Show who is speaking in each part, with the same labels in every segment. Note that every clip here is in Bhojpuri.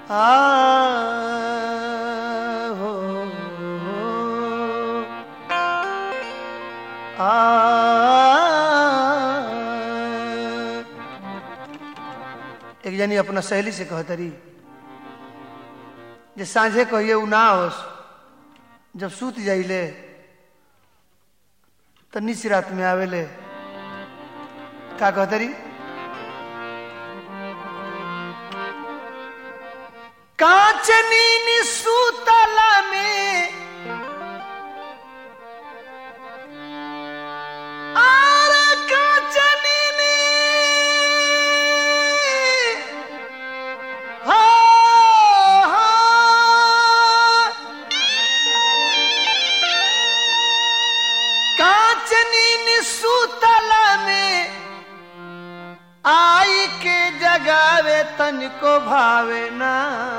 Speaker 1: आ हो आ एक जनी अपना सहेली से कहतरी जे सांझे कहिए उ ना होस जब सूत जाइले तो निच रात में आवेले का कहतरी कांचनी निसूतला में आर कांचनी ने हा हा कांचनी निसूतला में आई के जगावे तनिको भावे ना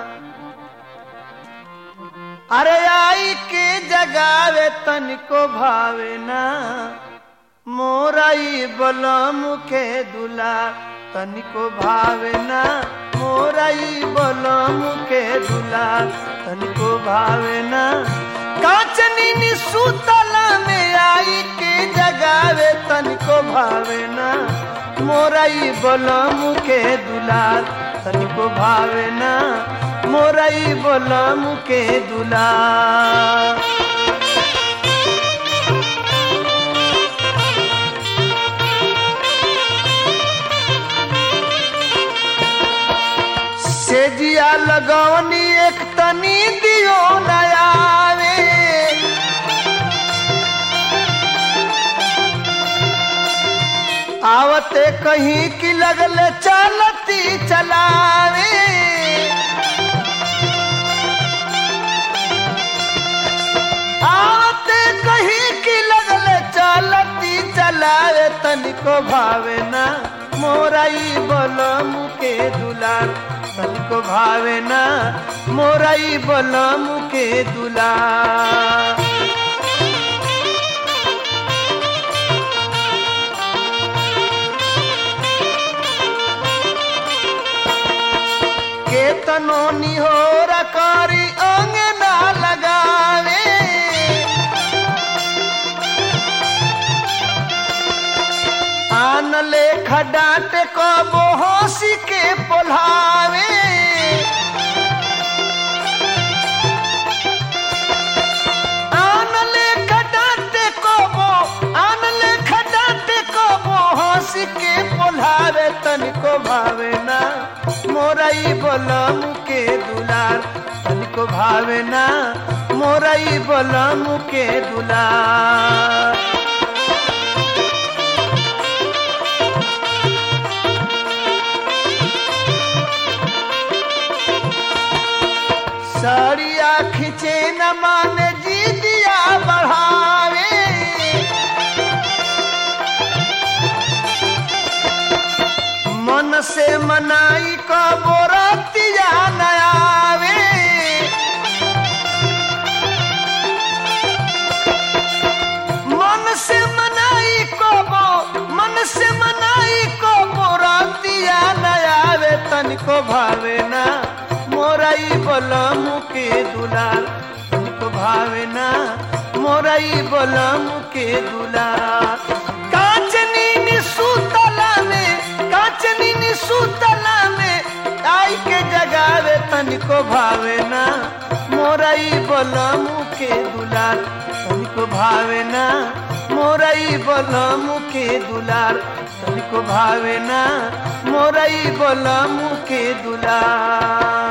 Speaker 1: अरे आई के जगावे तनिको भावे ना मोराई बलम के दुला तनिको भावे ना मोराई बलम के दुला तनिको भावे ना कांचनी नी सुतला में आई के जगावे तनिको भावे ना मोराई बलम के दुलार तनिको भावे ना मोराई बलम के दुलार सेजिया लगवनी एक तनी दियो नयावे आवते कहीं की लगले चलती चलावे आवते कहीं की लगले चलती चलावे तनिको भावे ना मोराई बलम के दुलार तनिको भावे ना मोराई बलम के दुलार केतनो निहोर करी अंग ना लगावे आन ले खडाट को बोहसी के पोल्हावे आन ले खडाट को बो आन ले खडाट को बोहसी के पोल्हावे तनिको भावे ना मोराई बलम के दुलार तनिको भावे ना मोराई बलम के दुलार साड़िया खींचे न माने जी दिया बढ़ावे मन से मनाई को बोरतिया नयावे मन से मनाई को बो मन से मनाई को बोरतिया नयावे तनिको भावे ना मोराई बलम के दुलार तनिको भावे ना मोराई बलम के दुलार कांचनी नी सुतला में कांचनी नी सुतला में आई के जगावे तनिको भावे ना मोराई बलम के दुलार तनिको भावे ना मोराई बलम के दुलार तनिको भावे ना मोराई बलम के दुलार